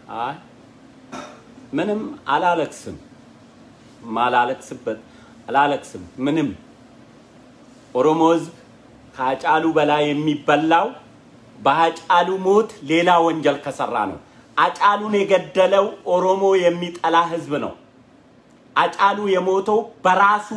አይ ምንም አላለቅስም፣ ማላለቅስበት አላለቅስም። ምንም ኦሮሞ ህዝብ ከአጫሉ በላይ የሚበላው በአጫሉ ሞት ሌላ ወንጀል ከሰራ ነው። አጫሉን የገደለው ኦሮሞ የሚጠላ ህዝብ ነው። አጫሉ የሞተው በራሱ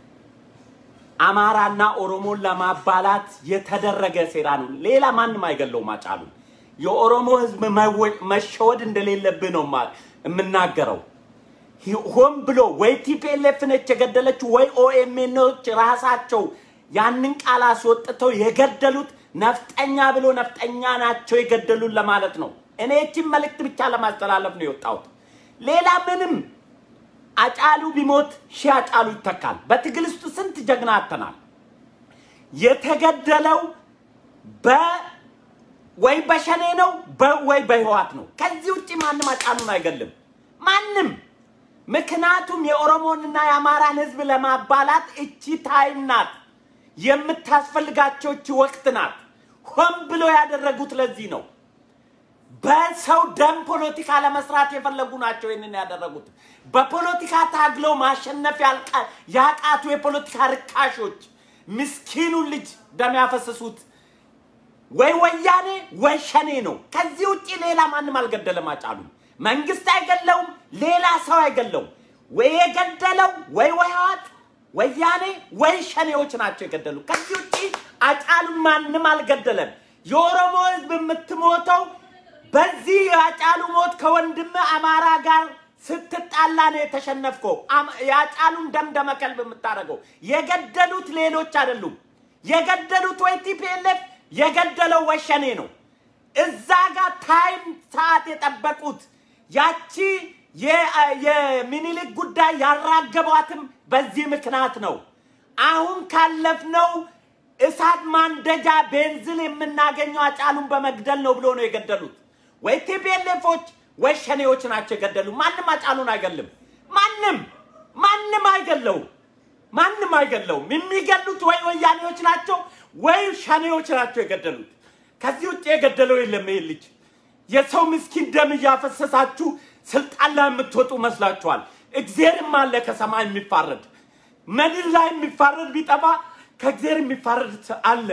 አማራና ኦሮሞን ለማባላት የተደረገ ሴራ ነው። ሌላ ማንም አይገለውም አጫሉ። የኦሮሞ ህዝብ መወ- መሸወድ እንደሌለብህ ነው ማ- የምናገረው። ሂ- ሆን ብሎ ወይ ቲፒኤልኤፍ ነች የገደለችው ወይ ኦኤምኤኖች ራሳቸው ያንን ቃል አስወጥተው የገደሉት ነፍጠኛ ብሎ ነፍጠኛ ናቸው የገደሉን ለማለት ነው። እኔ ይህችን መልእክት ብቻ ለማስተላለፍ ነው የወጣሁት። ሌላ ምንም አጫሉ ቢሞት ሺህ አጫሉ ይተካል። በትግል ውስጥ ስንት ጀግና አተናል። የተገደለው በ ወይ በሸኔ ነው በ- ወይ በህዋት ነው። ከዚህ ውጭ ማንም አጫሉን አይገልም። ማንም ምክንያቱም የኦሮሞንና የአማራን ህዝብ ለማባላት እቺ ታይም ናት የምታስፈልጋቸው እቺ ወቅት ናት። ሆን ብሎ ያደረጉት ለዚህ ነው። በሰው ደም ፖለቲካ ለመስራት የፈለጉ ናቸው ይህንን ያደረጉት። በፖለቲካ ታግለው ማሸነፍ ያልቃ- ያቃቱ የፖለቲካ ርካሾች ምስኪኑን ልጅ ደም ያፈሰሱት ወይ ወያኔ ወይ ሸኔ ነው። ከዚህ ውጭ ሌላ ማንም አልገደለም። አጫሉ መንግስት አይገለውም፣ ሌላ ሰው አይገለውም። ወይ የገደለው ወይ ወህወሓት ወያኔ ወይ ሸኔዎች ናቸው የገደሉ። ከዚህ ውጭ አጫሉን ማንም አልገደለም። የኦሮሞ ህዝብ የምትሞተው በዚህ የአጫሉ ሞት ከወንድም አማራ ጋር ስትጣላ ነው የተሸነፍከው። አም- የአጫሉን ደም ደመከልብ የምታደርገው የገደሉት ሌሎች አይደሉም። የገደሉት ወይ ቲፒኤልኤፍ የገደለው ወይ ሸኔ ነው። እዛ ጋር ታይም ሰዓት የጠበቁት ያቺ የ- የሚኒሊክ ጉዳይ ያራገቧትም በዚህ ምክንያት ነው። አሁን ካለፍነው እሳት ማንደጃ ቤንዝል የምናገኘው አጫሉን በመግደል ነው ብሎ ነው የገደሉት። ወይ ቲፒኤልኤፎች ወይ ሸኔዎች ናቸው የገደሉ። ማንም አጫሉን አይገልም። ማንም ማንም አይገለውም። ማንም አይገለውም። የሚገሉት ወይ ወያኔዎች ናቸው ወይ ሸኔዎች ናቸው የገደሉት። ከዚህ ውጭ የገደለው የለም። ይህ ልጅ የሰው ምስኪን ደም እያፈሰሳችሁ ስልጣን ላይ የምትወጡ መስላችኋል። እግዜርም አለ ከሰማይ የሚፋረድ ምድር ላይ የሚፋረድ ቢጠፋ ከእግዜር የሚፋረድ አለ።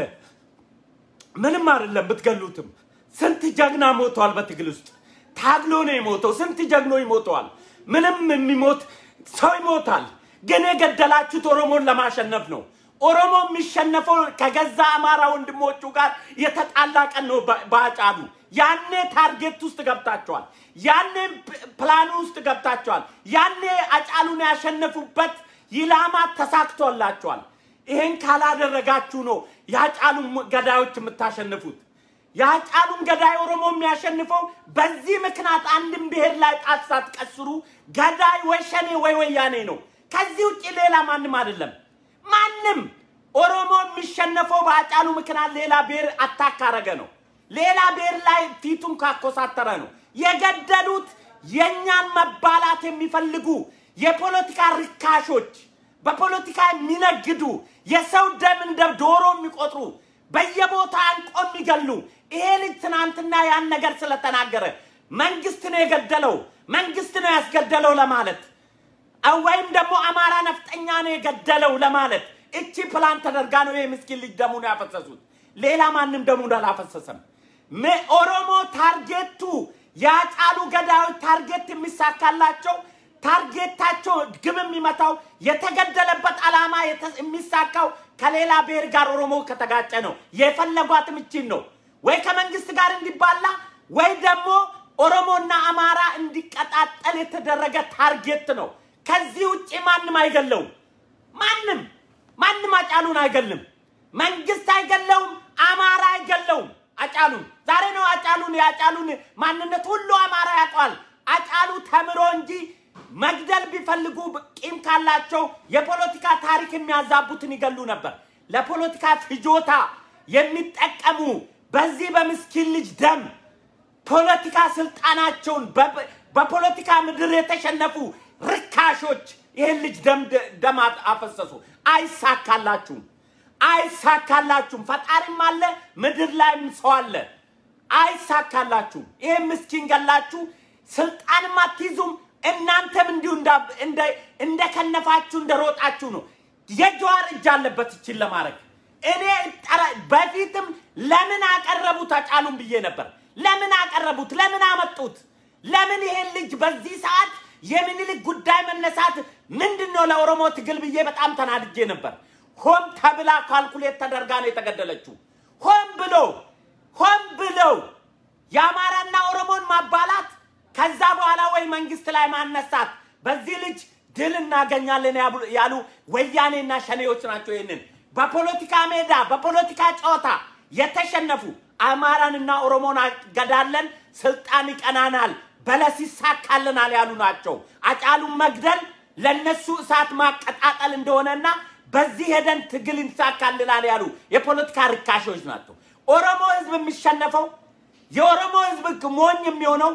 ምንም አይደለም ብትገሉትም። ስንት ጀግና ሞተዋል በትግል ውስጥ ታግሎ ነው የሞተው። ስንት ጀግኖ ይሞተዋል። ምንም የሚሞት ሰው ይሞታል። ግን የገደላችሁት ኦሮሞን ለማሸነፍ ነው። ኦሮሞ የሚሸነፈው ከገዛ አማራ ወንድሞቹ ጋር የተጣላ ቀን ነው። በ- በአጫሉ ያኔ ታርጌት ውስጥ ገብታችኋል። ያኔ ፕ- ፕላኑ ውስጥ ገብታችኋል። ያኔ አጫሉን ያሸነፉበት ኢላማ ተሳክቶላችኋል። ይሄን ካላደረጋችሁ ነው የአጫሉን ገዳዮች የምታሸንፉት። የአጫሉን ገዳይ ኦሮሞ የሚያሸንፈው በዚህ ምክንያት አንድም ብሔር ላይ ጣት ሳትቀስሩ ገዳይ ወይ ሸኔ ወይ ወያኔ ነው። ከዚህ ውጭ ሌላ ማንም አይደለም። ማንም ኦሮሞ የሚሸነፈው በአጫሉ ምክንያት ሌላ ብሔር አታካረገ ነው። ሌላ ብሔር ላይ ፊቱን ካኮሳተረ ነው። የገደሉት የእኛን መባላት የሚፈልጉ የፖለቲካ ርካሾች፣ በፖለቲካ የሚነግዱ የሰው ደም እንደ ዶሮ የሚቆጥሩ በየቦታ አንቆ የሚገሉ ይሄ ልጅ ትናንትና ያን ነገር ስለተናገረ መንግስት ነው የገደለው፣ መንግስት ነው ያስገደለው ለማለት ወይም ደግሞ አማራ ነፍጠኛ ነው የገደለው ለማለት እቺ ፕላን ተደርጋ ነው የምስኪን ልጅ ደሙን ያፈሰሱት። ሌላ ማንም ደሙን አላፈሰሰም። ም- ኦሮሞ ታርጌቱ የአጫሉ ገዳዮች ታርጌት የሚሳካላቸው ታርጌታቸው ግብ የሚመታው የተገደለበት ዓላማ የተ- የሚሳካው ከሌላ ብሔር ጋር ኦሮሞ ከተጋጨ ነው። የፈለጓትም እቺን ነው። ወይ ከመንግስት ጋር እንዲባላ ወይ ደግሞ ኦሮሞና አማራ እንዲቀጣጠል የተደረገ ታርጌት ነው። ከዚህ ውጭ ማንም አይገለውም። ማንም ማንም አጫሉን አይገልም። መንግስት አይገለውም። አማራ አይገለውም። አጫሉን ዛሬ ነው አጫሉን የአጫሉን ማንነት ሁሉ አማራ ያውቀዋል። አጫሉ ተምሮ እንጂ መግደል ቢፈልጉ ቂም ካላቸው የፖለቲካ ታሪክ የሚያዛቡትን ይገሉ ነበር። ለፖለቲካ ፍጆታ የሚጠቀሙ በዚህ በምስኪን ልጅ ደም ፖለቲካ ስልጣናቸውን በ- በፖለቲካ ምድር የተሸነፉ ርካሾች ይህን ልጅ ደም ደም አፈሰሱ። አይሳካላችሁም፣ አይሳካላችሁም። ፈጣሪም አለ፣ ምድር ላይም ሰው አለ። አይሳካላችሁም። ይህን ምስኪን ገላችሁ ስልጣንም አትይዙም። እናንተም እንዲሁ እንዳ- እንደ- እንደከነፋችሁ እንደሮጣችሁ ነው። የጀዋር እጅ አለበት ይችን ለማድረግ እኔ ጠራ- በፊትም ለምን አቀረቡት አጫሉን ብዬ ነበር። ለምን አቀረቡት? ለምን አመጡት? ለምን ይሄን ልጅ በዚህ ሰዓት የምኒልክ ጉዳይ መነሳት ምንድን ነው ለኦሮሞ ትግል ብዬ በጣም ተናድጄ ነበር። ሆን ተብላ ካልኩሌት ተደርጋ ነው የተገደለችው። ሆን ብሎ ሆን ብለው የአማራና ኦሮሞን ማባላት ከዛ በኋላ ወይ መንግስት ላይ ማነሳት በዚህ ልጅ ድል እናገኛለን ያሉ- ያሉ ወያኔና ሸኔዎች ናቸው። ይህንን በፖለቲካ ሜዳ በፖለቲካ ጨዋታ የተሸነፉ አማራንና ኦሮሞን አገዳለን፣ ስልጣን ይቀናናል፣ በለስ ይሳካልናል ያሉ ናቸው። አጫሉን መግደል ለነሱ እሳት ማቀጣጠል እንደሆነና በዚህ ሄደን ትግል ይሳካልናል ያሉ የፖለቲካ ርካሾች ናቸው። ኦሮሞ ህዝብ የሚሸነፈው የኦሮሞ ህዝብ ሞኝ የሚሆነው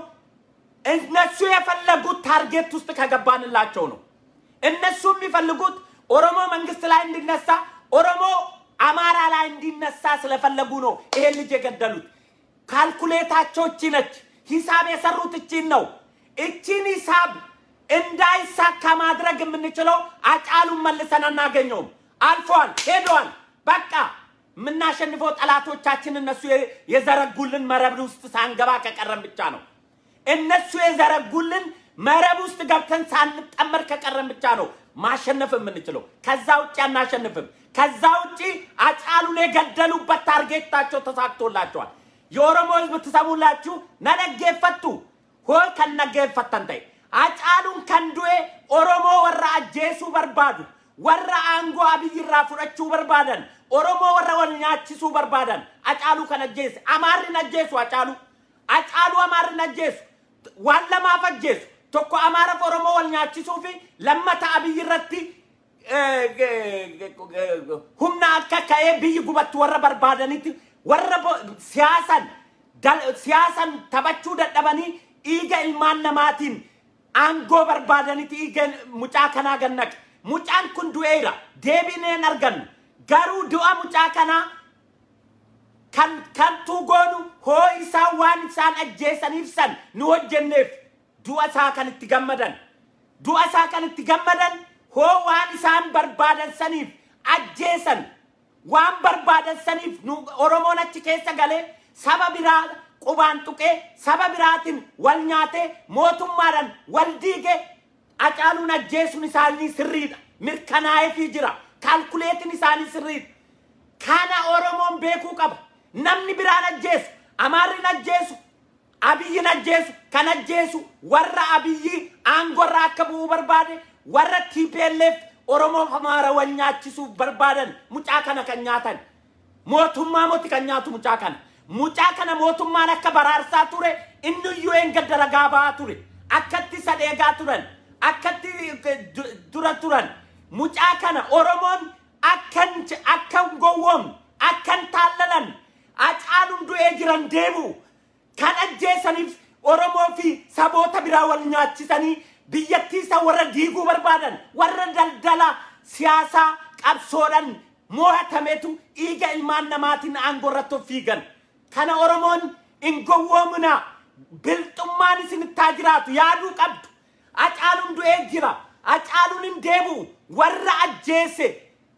እነሱ የፈለጉት ታርጌት ውስጥ ከገባንላቸው ነው። እነሱ የሚፈልጉት ኦሮሞ መንግስት ላይ እንዲነሳ፣ ኦሮሞ አማራ ላይ እንዲነሳ ስለፈለጉ ነው ይሄን ልጅ የገደሉት። ካልኩሌታቸው እቺ ነች። ሂሳብ የሰሩት እቺን ነው። እቺን ሂሳብ እንዳይሳካ ማድረግ የምንችለው አጫሉን መልሰን አናገኘውም። አልፏል፣ ሄደዋል። በቃ የምናሸንፈው ጠላቶቻችን እነሱ የ- የዘረጉልን መረብ ውስጥ ሳንገባ ከቀረን ብቻ ነው። እነሱ የዘረጉልን መረብ ውስጥ ገብተን ሳንጠመድ ከቀረን ብቻ ነው ማሸነፍ የምንችለው። ከዛ ውጭ አናሸንፍም። ከዛ ውጭ አጫሉን የገደሉበት ታርጌታቸው ተሳክቶላቸዋል። የኦሮሞ ህዝብ ትሰሙላችሁ ነነጌፈቱ ሆ ከነጌፈተን ተይ አጫሉን ከንዱኤ ኦሮሞ ወራ አጄሱ በርባዱ ወራ አንጎ አብይራ ፉረቹ በርባደን ኦሮሞ ወራ ወልኛችሱ በርባደን አጫሉ ከነጄስ አማሪ ነጄሱ አጫሉ አጫሉ አማሪ ነጄሱ waan lamaaf ajjeesu tokko amaaraaf oromoo wal nyaachisuu fi lammata abiyyi irratti humna akka ka'ee biyyi gubattu warra barbaadanitti warra bo- siyaasan dal- siyaasan taphachuu dadhabanii dhiiga ilmaan namaatiin aangoo barbaadanitti dhiiga mucaa kanaa gannaqe mucaan kun du'eera deebineen argannu garuu du'a mucaa kanaa kan kantuu goonu hoo isaan waan isaan ajjeesaniif san nu hojjenneef du'a isaa kan itti gammadan du'a isaa kan itti gammadan hoo waan isaan barbaadan saniif ajjeesan waan barbaadan saniif nu oromoon achi keessa galee saba biraa qubaan tuqee saba biraatiin wal nyaatee mootummaadhaan wal diigee acaaluun ajjeesuun isaanii sirriidha mirkanaa'eefii jira kaalkuleetiin isaanii sirriidha kana oromoon beekuu qaba namni biraan ajjeesu amaarrin ajjeesu abiyyin ajjeesu kan ajjeesu warra abiyyi aangorra akka bu'uu barbaade warra TPLF oromoof amaara wal nyaachisuuf barbaadan mucaa kana kan nyaatan mootummaa moti kan nyaatu mucaa kana mucaa kana mootummaan akka baraarsaa ture inni iyyuu een gadda ragaa ba'aa ture akkatti sadheegaa turan akkatti eh, du- dura turan mucaa kana oromoon akkan akkan gowwoomne akkan taallalan acaaluun du'ee jiran deemu kan ajjeesaniif oromoo fi saboota biraa wal nyaachisanii biyyattii isa warra diiguu barbaadan warra daldala siyaasaa qabsoodhan mo'atametu dhiiga ilmaan namaatiin aangoo irratti of fiigan kana oromoon hin gowwoomina bilxummaan isinitti haa jiraatu yaaduu qabdu acaaluun du'ee jira acaaluun hin deebi'u warra ajjeese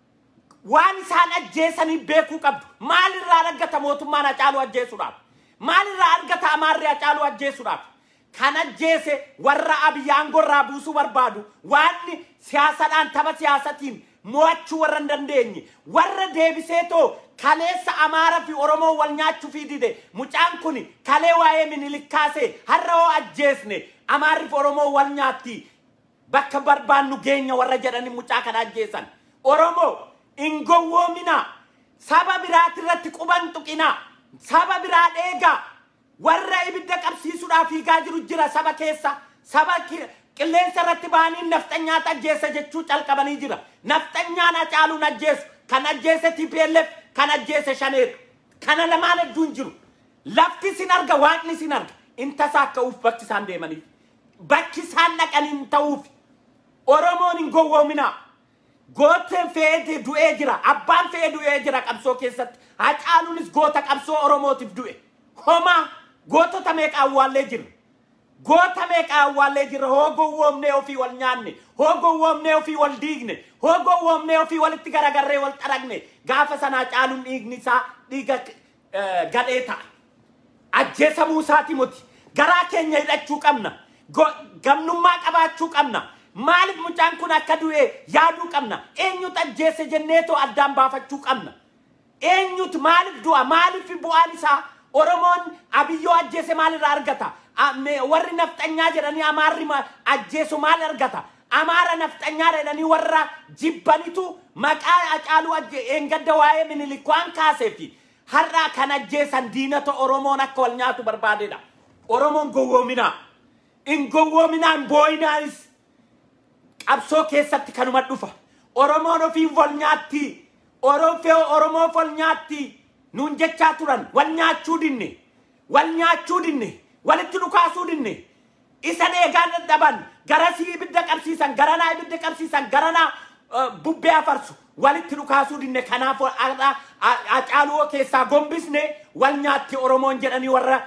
waan isaan ajjeesanii beekuu qabdu maalirraa argata mootummaan acaaluu ajjeesuudhaaf maalirraa argata amaarri acaaluu ajjeesuudhaaf kan ajjeese warra abiyyi aangorraa buusuu barbaadu waan siyaasadhaan tapha siyaasatiin mo'achuu warra hin dandeenye warra deebiseetoo kaleessa amaaraa fi oromoo wal nyaachuu fi dide mucaan kun kalee waa'ee minilik kaasee har'a hoo ajjeesne amaarri fi oromoo wal nyaatti bakka barbaannu geenya warra jedhanii mucaa kana ajjeesan oromoo hin gowwoomina saba biraati irratti quban tuqina saba biraa dheegaa warra ibidda qabsiisuudhaaf fiigaa jiru jira saba keessa saba ki- qilleensa irratti ba'anii nafxanyaata ajjeessa jechuu calqabanii jira nafxanyaan acaaluun ajjeesu kan ajjeese TPLF kan ajjeese shaneedha kana lamaan hedduun jiru lafti sin arga waaqni sin arga in tasaakka'uuf bakki isaan deemaniif bakki isaan dhaqanii hin ta'uuf oromoon hin gowwoominaa gooteen fe'ee du'ee jira abbaan fe'ee du'ee jira qabsoo keessatti hacaaluunis goota qabsoo oromootiif du'e homaa gootota meeqa awwaallee jirra goota meeqa awwaallee jirra hoo gowwoomnee ofii wal nyaanne hoo gowwoomnee ofii wal diigne hoo gowwoomnee ofii walitti garagarree wal xaragne gaafa sanaa caaluun dhiigni isaa dhiiga eh, gadhee ta'a ajjeesamuu isaati muti garaa keenya hidhachuu qabna Go- gamnummaa qabaachuu qabna maaliif mucaan kun akka du'e yaaduu qabna eenyutu ajjeese jenneetoo addaan baafachuu qabna eenyutu maaliif du'a maaliif bu'aan isaa oromoon abiyyoo ajjeese maalirraa argata A- me- warri nafxanyaa jedhanii amaarri ma- ajjeesu maal argata amaara nafxanyaa jedhanii warra jibbanitu maqaa acaaluu ajje eengadda waa'ee minilik waan kaaseefi har'aa kan ajjeesan diinata oromoon akka wal nyaatu barbaadedha oromoon gowwoominaa in gowwoominaa hin boo'inaanis qabsoo keessatti kanuma dhufa oromoon ofiin wal nyaatti orofee oromoof wal nyaatti nuun jechaa turan wal nyaachuu dinne wal nyaachuu dinne walitti dhukaasuu dinne isa dheegaan dadhaban garasii ibidda qabsiisan garanaa ibidda qabsiisan garanaa eh, bubbee afarsu walitti dhukaasuu dinne kanaaf har'a acaaluu keessaa gombisne wal nyaatti oromoon jedhanii warra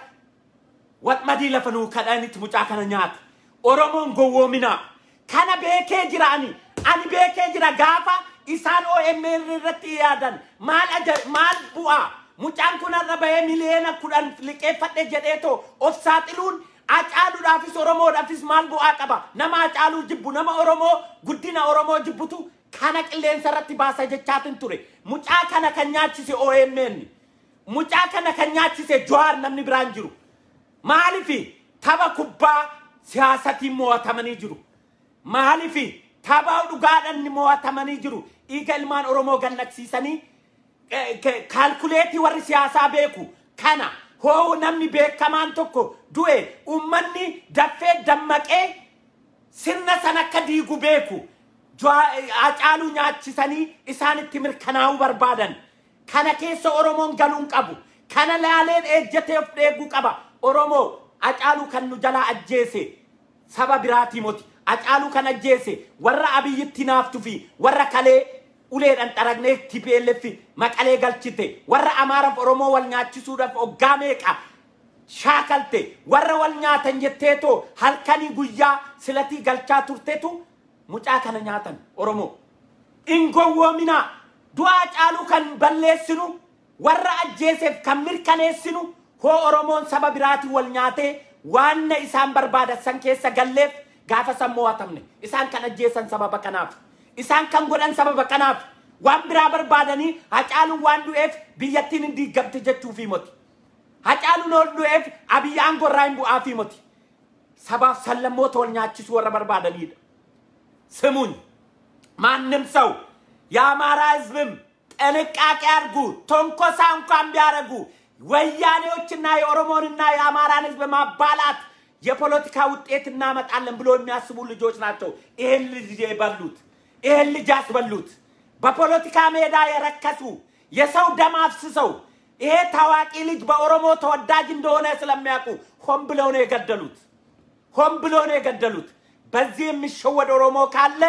wadmadii lafa nuu kadhanitti mucaa kana nyaata oromoon gowwoominaa kana beekee jira ani ani beekee jira gaafa isaan OMN irratti yaadan maal aja maal bu'aa mucaan kun har'a bahee miliyoona kudhan liqeeffadhe jedheetoo of saaxiluun acaaluudhaafis oromoodhaafis maal bu'aa qaba nama acaaluu jibbu nama oromoo guddina oromoo jibbutu kana qilleensa irratti baasa jechaatin ture mucaa kana kan nyaachise OMN mucaa kana kan nyaachise Jawaar namni biraan jiru maalifi tapha kubbaa siyaasatiin mo'atamanii jiru maalifi tapha dhugaadhaan mo'atamanii jiru dhiiga ilmaan oromoo gannaqsiisanii eh, ke- kaalkuleetii warri siyaasaa beeku kana hoo namni beekamaan tokko du'e ummanni daffee dammaqee sirna san akka diigu beeku Jawaa- acaaluu nyaachisanii isaanitti mirkanaa'uu barbaadan kana keessa oromoon galuun qabu kana laaleen ejjatee of dheeguu qaba oromoo acaaluu kan nu jalaa ajjeese saba biraatii moti acaaluu kan ajjeese warra abiyyitti naaftu fi warra kalee uleedhaan xaragnee TPLF maqalee galchite warra amaaraaf oromoo wal nyaachisuudhaaf oggaa meeqa shaakalte warra wal nyaatan jetteetoo halkanii guyyaa silatii galchaa turtetu mucaa kana nyaatan oromoo in gowwoominaa du'aa caaluu kan balleessinu warra ajjeeseef kan mirkaneessinu hoo oromoon saba biraatiin wal nyaatee waanna isaan barbaadan san keessa galleef gaafa san mo'atamne isaan kan ajjeesan sababa kanaaf isaan kan godhan sababa kanaaf waan biraa barbaadanii hacaaluun waan du'eef biyyattiin hin diigamte jechuufi moti hacaaluun ol du'eef abiyyaan gorraa hin bu'aafi moti sabaaf sallammoota wal nyaachisuu warra barbaadanidha ስሙኝ ማንም ሰው የአማራ ህዝብም ጥንቃቄ አድርጉ። ተንኮሳ እንኳን ቢያደርጉ ወያኔዎችና የኦሮሞንና የአማራን ህዝብ ማባላት የፖለቲካ ውጤት እናመጣለን ብሎ የሚያስቡ ልጆች ናቸው። ይህን ልጅ የበሉት ይህን ልጅ ያስበሉት በፖለቲካ ሜዳ የረከሱ የሰው ደም አፍስሰው ይሄ ታዋቂ ልጅ በኦሮሞ ተወዳጅ እንደሆነ ስለሚያውቁ ሆን ብለው ነው የገደሉት። ሆን ብሎ ነው የገደሉት። በዚህ የሚሸወድ ኦሮሞ ካለ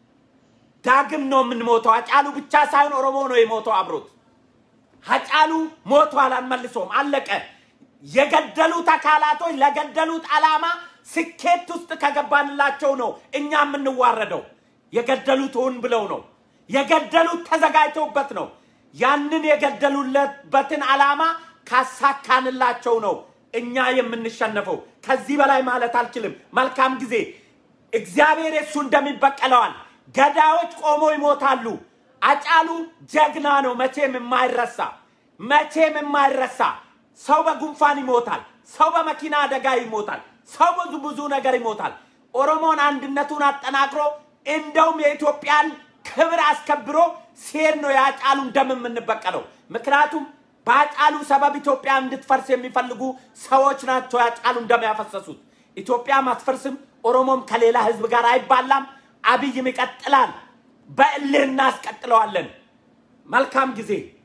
ዳግም ነው የምንሞተው። አጫሉ ብቻ ሳይሆን ኦሮሞ ነው የሞተው አብሮት። ሀጫሉ ሞቷል፣ አንመልሶም፣ አለቀ። የገደሉት አካላቶች ለገደሉት ዓላማ ስኬት ውስጥ ከገባንላቸው ነው እኛ የምንዋረደው። የገደሉት ሆን ብለው ነው የገደሉት፣ ተዘጋጅተውበት ነው። ያንን የገደሉለበትን ዓላማ ካሳካንላቸው ነው እኛ የምንሸነፈው። ከዚህ በላይ ማለት አልችልም። መልካም ጊዜ። እግዚአብሔር የሱ እንደሚበቀለዋል። ገዳዮች ቆሞ ይሞታሉ። አጫሉ ጀግና ነው፣ መቼም የማይረሳ መቼም የማይረሳ። ሰው በጉንፋን ይሞታል፣ ሰው በመኪና አደጋ ይሞታል፣ ሰው ብዙ ብዙ ነገር ይሞታል። ኦሮሞን አንድነቱን አጠናክሮ እንደውም የኢትዮጵያን ክብር አስከብሮ ሲሄድ ነው የአጫሉን ደም የምንበቀለው። ምክንያቱም በአጫሉ ሰበብ ኢትዮጵያ እንድትፈርስ የሚፈልጉ ሰዎች ናቸው የአጫሉን ደም ያፈሰሱት። ኢትዮጵያም አትፈርስም፣ ኦሮሞም ከሌላ ህዝብ ጋር አይባላም። አብይም ይቀጥላል። በእልህ እናስቀጥለዋለን። መልካም ጊዜ